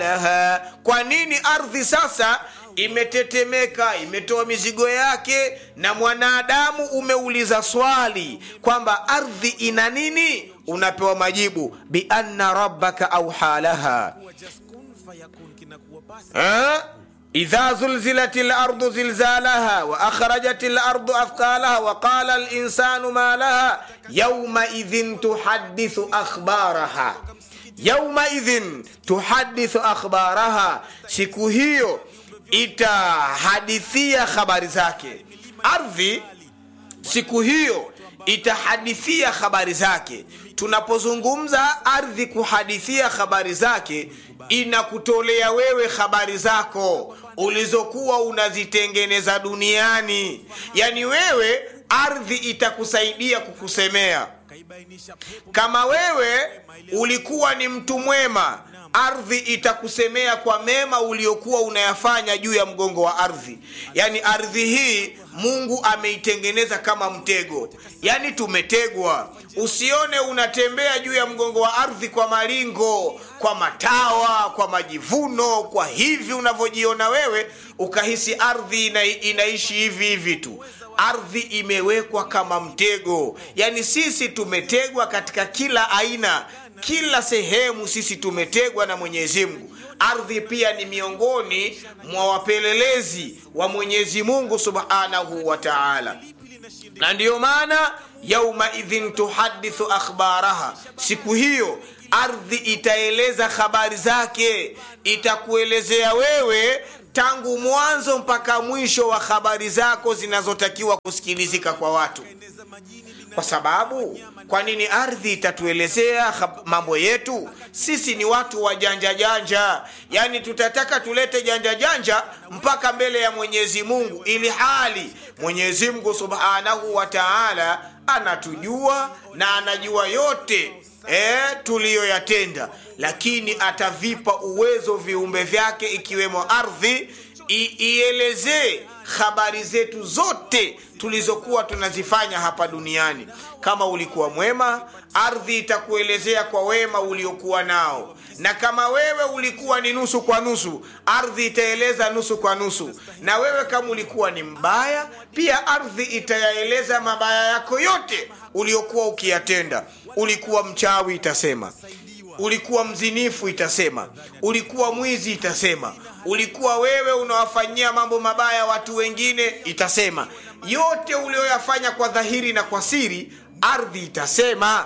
laha. Kwa nini ardhi sasa imetetemeka, imetoa mizigo yake, na mwanadamu umeuliza swali kwamba ardhi ina nini? Unapewa majibu bianna rabbaka auha laha Ha? idha zulzilat lardu zilzalaha wa akhrajat lardu athqalaha wa qala linsanu ma laha yaumaidhin tuhadithu akhbaraha yaumaidhin tuhadithu akhbaraha, siku hiyo itahadithia habari zake. Ardhi siku hiyo itahadithia habari zake. Tunapozungumza ardhi kuhadithia habari zake, inakutolea wewe habari zako ulizokuwa unazitengeneza duniani. Yaani wewe ardhi itakusaidia kukusemea. Kama wewe ulikuwa ni mtu mwema, ardhi itakusemea kwa mema uliokuwa unayafanya juu ya mgongo wa ardhi. Yaani ardhi hii Mungu ameitengeneza kama mtego, yaani tumetegwa. Usione unatembea juu ya mgongo wa ardhi kwa malingo, kwa matawa, kwa majivuno, kwa hivi unavyojiona wewe, ukahisi ardhi ina, inaishi hivi hivi tu. Ardhi imewekwa kama mtego, yaani sisi tumetegwa katika kila aina, kila sehemu sisi tumetegwa na Mwenyezi Mungu. Ardhi pia ni miongoni mwa wapelelezi wa Mwenyezi Mungu Subhanahu wa Ta'ala, na ndiyo maana yaumaidhin tuhadithu akhbaraha, siku hiyo ardhi itaeleza habari zake, itakuelezea wewe tangu mwanzo mpaka mwisho wa habari zako zinazotakiwa kusikilizika kwa watu. Kwa sababu kwa nini ardhi itatuelezea mambo yetu? Sisi ni watu wa janja janja, yaani tutataka tulete janja janja mpaka mbele ya Mwenyezi Mungu, ili hali Mwenyezi Mungu Subhanahu wa Ta'ala anatujua na anajua yote e, tuliyoyatenda, lakini atavipa uwezo viumbe vyake ikiwemo ardhi ielezee habari zetu zote tulizokuwa tunazifanya hapa duniani. Kama ulikuwa mwema, ardhi itakuelezea kwa wema uliokuwa nao, na kama wewe ulikuwa ni nusu kwa nusu, ardhi itaeleza nusu kwa nusu. Na wewe kama ulikuwa ni mbaya, pia ardhi itayaeleza mabaya yako yote uliokuwa ukiyatenda. Ulikuwa mchawi, itasema ulikuwa mzinifu itasema, ulikuwa mwizi itasema, ulikuwa wewe unawafanyia mambo mabaya watu wengine itasema. Yote ulioyafanya kwa dhahiri na kwa siri, ardhi itasema.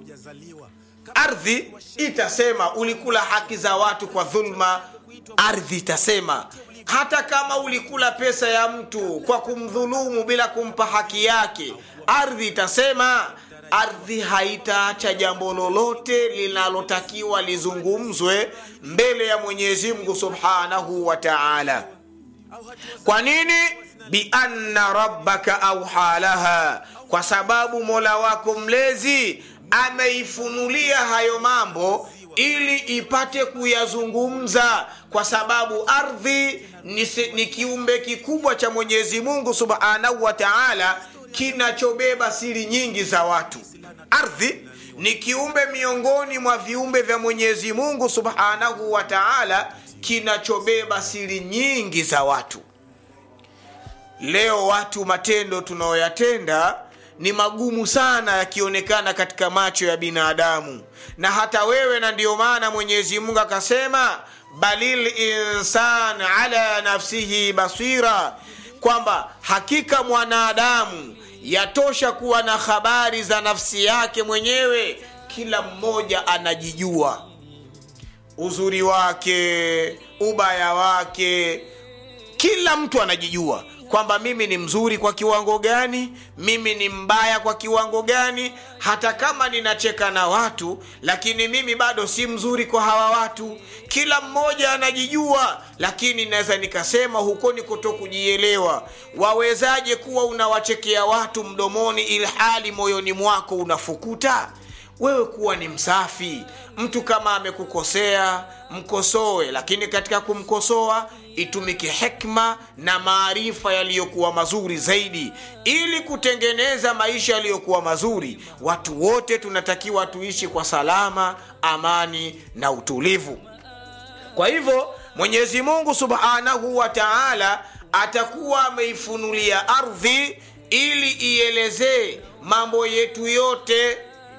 Ardhi itasema ulikula haki za watu kwa dhulma, ardhi itasema. Hata kama ulikula pesa ya mtu kwa kumdhulumu bila kumpa haki yake, ardhi itasema ardhi haitaacha jambo lolote linalotakiwa lizungumzwe mbele ya Mwenyezi Mungu Subhanahu wa Ta'ala. Kwa nini? bianna rabbaka auha laha, kwa sababu Mola wako mlezi ameifunulia hayo mambo ili ipate kuyazungumza, kwa sababu ardhi ni, ni kiumbe kikubwa cha Mwenyezi Mungu Subhanahu wa Ta'ala kinachobeba siri nyingi za watu. Ardhi ni kiumbe miongoni mwa viumbe vya Mwenyezi Mungu Subhanahu wa Ta'ala kinachobeba siri nyingi za watu. Leo watu, matendo tunayoyatenda ni magumu sana yakionekana katika macho ya binadamu na hata wewe, na ndiyo maana Mwenyezi Mungu akasema balil insan ala nafsihi basira, kwamba hakika mwanadamu yatosha kuwa na habari za nafsi yake mwenyewe. Kila mmoja anajijua uzuri wake, ubaya wake, kila mtu anajijua kwamba mimi ni mzuri kwa kiwango gani, mimi ni mbaya kwa kiwango gani. Hata kama ninacheka na watu, lakini mimi bado si mzuri kwa hawa watu. Kila mmoja anajijua, lakini naweza nikasema huko ni kuto kujielewa. Wawezaje kuwa unawachekea watu mdomoni, ilhali moyoni mwako unafukuta? Wewe kuwa ni msafi. Mtu kama amekukosea mkosoe, lakini katika kumkosoa itumike hekma na maarifa yaliyokuwa mazuri zaidi, ili kutengeneza maisha yaliyokuwa mazuri. Watu wote tunatakiwa tuishi kwa salama, amani na utulivu. kwa hivyo mwenyezi mungu subhanahu wa taala atakuwa ameifunulia ardhi ili ielezee mambo yetu yote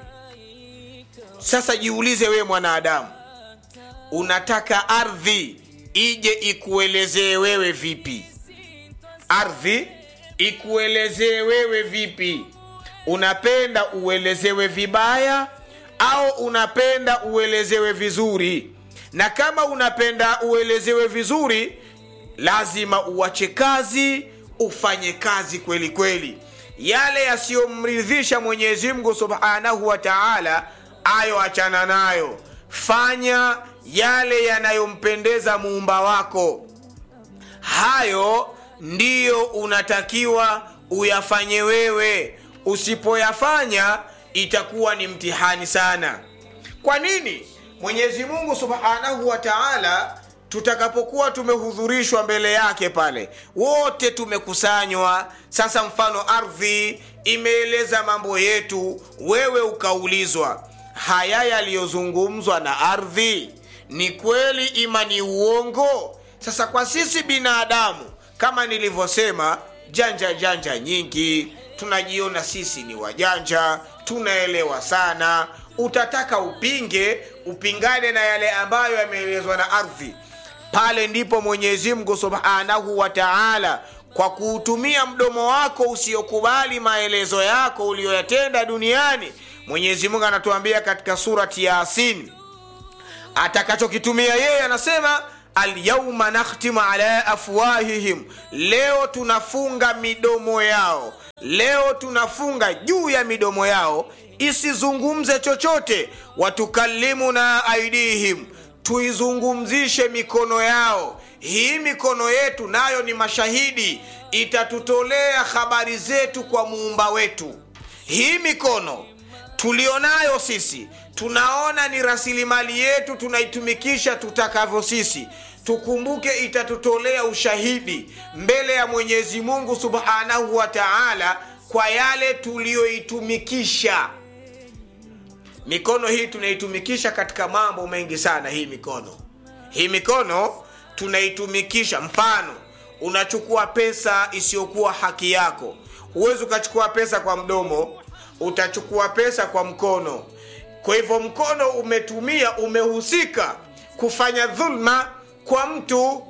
sasa jiulize wewe mwanadamu unataka ardhi ije ikuelezee wewe vipi ardhi ikuelezee wewe vipi unapenda uelezewe vibaya au unapenda uelezewe vizuri na kama unapenda uelezewe vizuri lazima uache kazi ufanye kazi kweli kweli yale yasiyomridhisha mwenyezi mungu subhanahu wa taala ayo achana nayo fanya yale yanayompendeza muumba wako hayo ndiyo unatakiwa uyafanye wewe usipoyafanya itakuwa ni mtihani sana kwa nini mwenyezi mungu subhanahu wa taala tutakapokuwa tumehudhurishwa mbele yake pale wote tumekusanywa sasa mfano ardhi imeeleza mambo yetu wewe ukaulizwa haya yaliyozungumzwa na ardhi ni kweli ima ni uongo sasa kwa sisi binadamu kama nilivyosema janja janja nyingi tunajiona sisi ni wajanja tunaelewa sana utataka upinge upingane na yale ambayo yameelezwa na ardhi pale ndipo mwenyezi mungu subhanahu wa taala kwa kuutumia mdomo wako usiokubali maelezo yako uliyoyatenda duniani mwenyezi mungu anatuambia katika surati yasin atakachokitumia yeye anasema alyauma nakhtimu ala afwahihim leo tunafunga midomo yao leo tunafunga juu ya midomo yao isizungumze chochote watukallimuna aidihim tuizungumzishe mikono yao hii mikono yetu nayo ni mashahidi itatutolea habari zetu kwa muumba wetu hii mikono tulionayo sisi tunaona ni rasilimali yetu tunaitumikisha tutakavyo sisi tukumbuke itatutolea ushahidi mbele ya mwenyezi mungu subhanahu wa taala kwa yale tuliyoitumikisha mikono hii tunaitumikisha katika mambo mengi sana hii mikono hii mikono tunaitumikisha mfano unachukua pesa isiyokuwa haki yako huwezi ukachukua pesa kwa mdomo utachukua pesa kwa mkono kwa hivyo mkono umetumia umehusika kufanya dhulma kwa mtu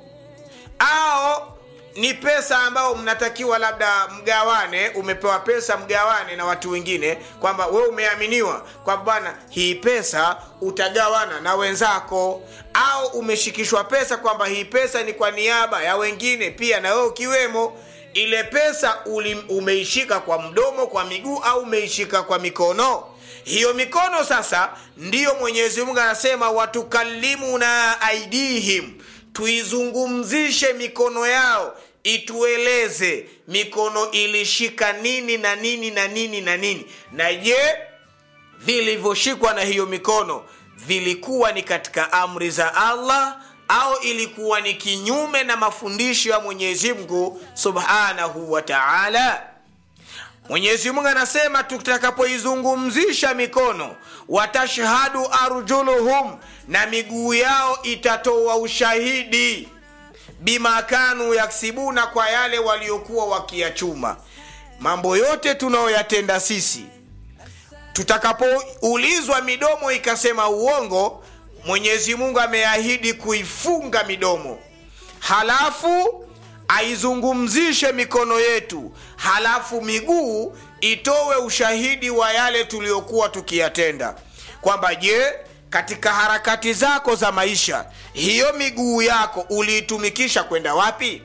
au ni pesa ambayo mnatakiwa labda mgawane umepewa pesa mgawane na watu wengine kwamba we umeaminiwa kwamba bwana hii pesa utagawana na wenzako au umeshikishwa pesa kwamba hii pesa ni kwa niaba ya wengine pia na wewe ukiwemo ile pesa uli, umeishika kwa mdomo kwa miguu au umeishika kwa mikono hiyo mikono sasa ndiyo mwenyezi mungu anasema watukallimuna aidihim tuizungumzishe mikono yao itueleze mikono ilishika nini na nini na nini na nini na je vilivyoshikwa na hiyo mikono vilikuwa ni katika amri za allah au ilikuwa ni kinyume na mafundisho ya mwenyezi mungu subhanahu wa taala mwenyezi mungu anasema tutakapoizungumzisha mikono watashhadu arjuluhum na miguu yao itatoa ushahidi bima kanu yaksibuna kwa yale waliokuwa wakiyachuma mambo yote tunayoyatenda sisi tutakapoulizwa midomo ikasema uongo mwenyezi mungu ameahidi kuifunga midomo halafu aizungumzishe mikono yetu halafu miguu itowe ushahidi wa yale tuliyokuwa tukiyatenda kwamba je katika harakati zako za maisha hiyo miguu yako uliitumikisha kwenda wapi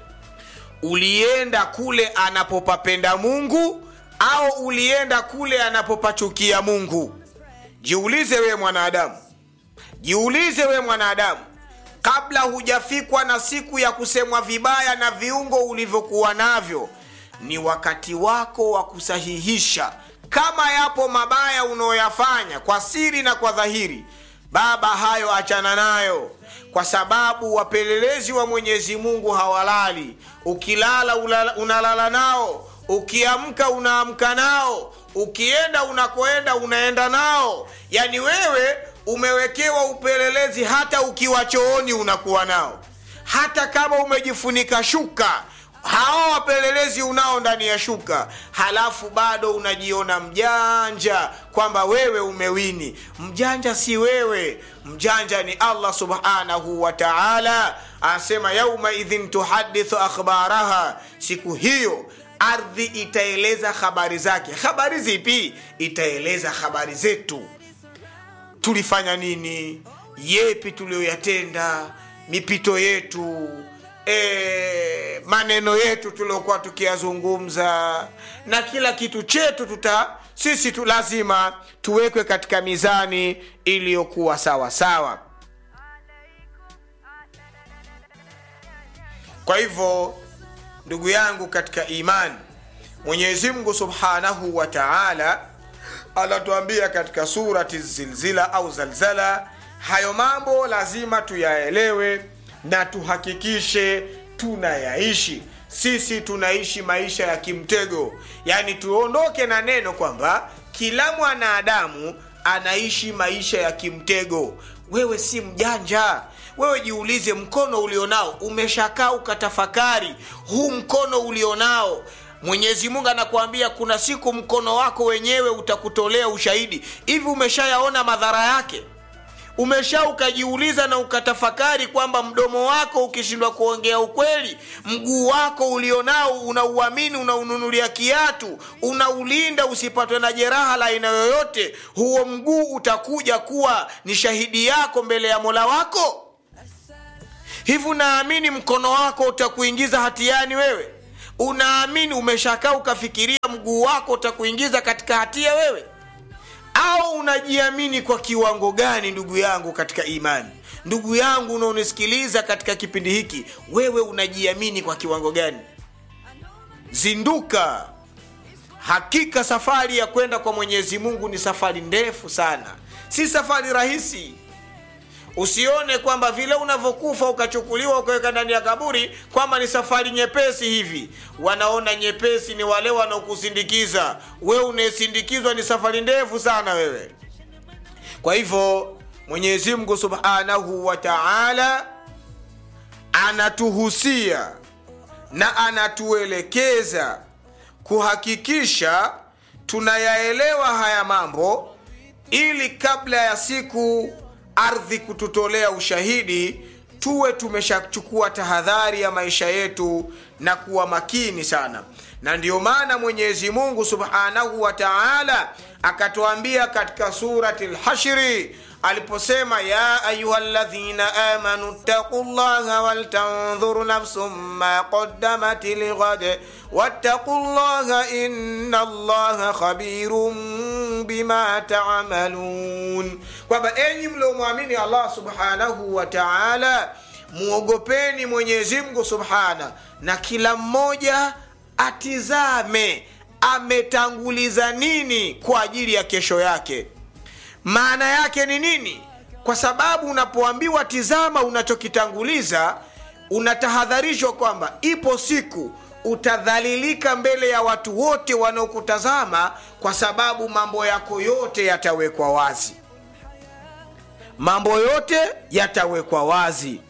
ulienda kule anapopapenda mungu au ulienda kule anapopachukia mungu jiulize wewe mwanadamu jiulize wewe mwanadamu kabla hujafikwa na siku ya kusemwa vibaya na viungo ulivyokuwa navyo ni wakati wako wa kusahihisha kama yapo mabaya unaoyafanya kwa siri na kwa dhahiri baba hayo achana nayo kwa sababu wapelelezi wa mwenyezi mungu hawalali ukilala ulala, unalala nao ukiamka unaamka nao ukienda unakoenda unaenda nao yani wewe umewekewa upelelezi hata ukiwa chooni unakuwa nao hata kama umejifunika shuka hawa wapelelezi unao ndani ya shuka halafu bado unajiona mjanja kwamba wewe umewini mjanja si wewe mjanja ni allah subhanahu wa taala anasema yaumaidhin tuhadithu akhbaraha siku hiyo ardhi itaeleza habari zake habari zipi itaeleza habari zetu tulifanya nini yepi tuliyoyatenda mipito yetu e, maneno yetu tuliokuwa tukiyazungumza na kila kitu chetu tuta sisi tu lazima tuwekwe katika mizani iliyokuwa sawa sawa kwa hivyo ndugu yangu katika imani mwenyezi mungu subhanahu wa taala anatuambia katika surati zilzila au zalzala hayo mambo lazima tuyaelewe na tuhakikishe tunayaishi sisi tunaishi maisha ya kimtego yaani tuondoke na neno kwamba kila mwanadamu anaishi maisha ya kimtego wewe si mjanja wewe jiulize mkono ulionao umeshakaa ukatafakari huu mkono ulionao mwenyezi mungu anakuambia kuna siku mkono wako wenyewe utakutolea ushahidi hivi umeshayaona madhara yake umesha ukajiuliza na ukatafakari kwamba mdomo wako ukishindwa kuongea ukweli mguu wako ulionao unauamini unaununulia kiatu unaulinda usipatwe na jeraha la aina yoyote huo mguu utakuja kuwa ni shahidi yako mbele ya mola wako hivi unaamini mkono wako utakuingiza hatiani wewe unaamini umeshakaa ukafikiria mguu wako utakuingiza katika hatia wewe au unajiamini kwa kiwango gani ndugu yangu katika imani ndugu yangu unaonisikiliza katika kipindi hiki wewe unajiamini kwa kiwango gani zinduka hakika safari ya kwenda kwa mwenyezi mungu ni safari ndefu sana si safari rahisi usione kwamba vile unavyokufa ukachukuliwa ukaweka ndani ya kaburi kwamba ni safari nyepesi hivi wanaona nyepesi ni wale wanaokusindikiza wewe unayesindikizwa ni safari ndefu sana wewe kwa hivyo mwenyezi mungu subhanahu wa taala anatuhusia na anatuelekeza kuhakikisha tunayaelewa haya mambo ili kabla ya siku ardhi kututolea ushahidi tuwe tumeshachukua tahadhari ya maisha yetu na kuwa makini sana na ndiyo maana mwenyezi mungu subhanahu wa taala akatuambia katika surati lhashri aliposema ya ayuha ladhina amanu ttaqu llaha waltandhur nafsum ma qaddamat lighad wattaqu llaha inna llaha khabirun bima tamalun kwamba enyi mliomwamini allah subhanahu wa taala muogopeni mwenyezimngu subhana na kila mmoja atizame ametanguliza nini kwa ajili ya kesho yake maana yake ni nini kwa sababu unapoambiwa tizama unachokitanguliza unatahadharishwa kwamba ipo siku utadhalilika mbele ya watu wote wanaokutazama kwa sababu mambo yako yote yatawekwa wazi mambo yote yatawekwa wazi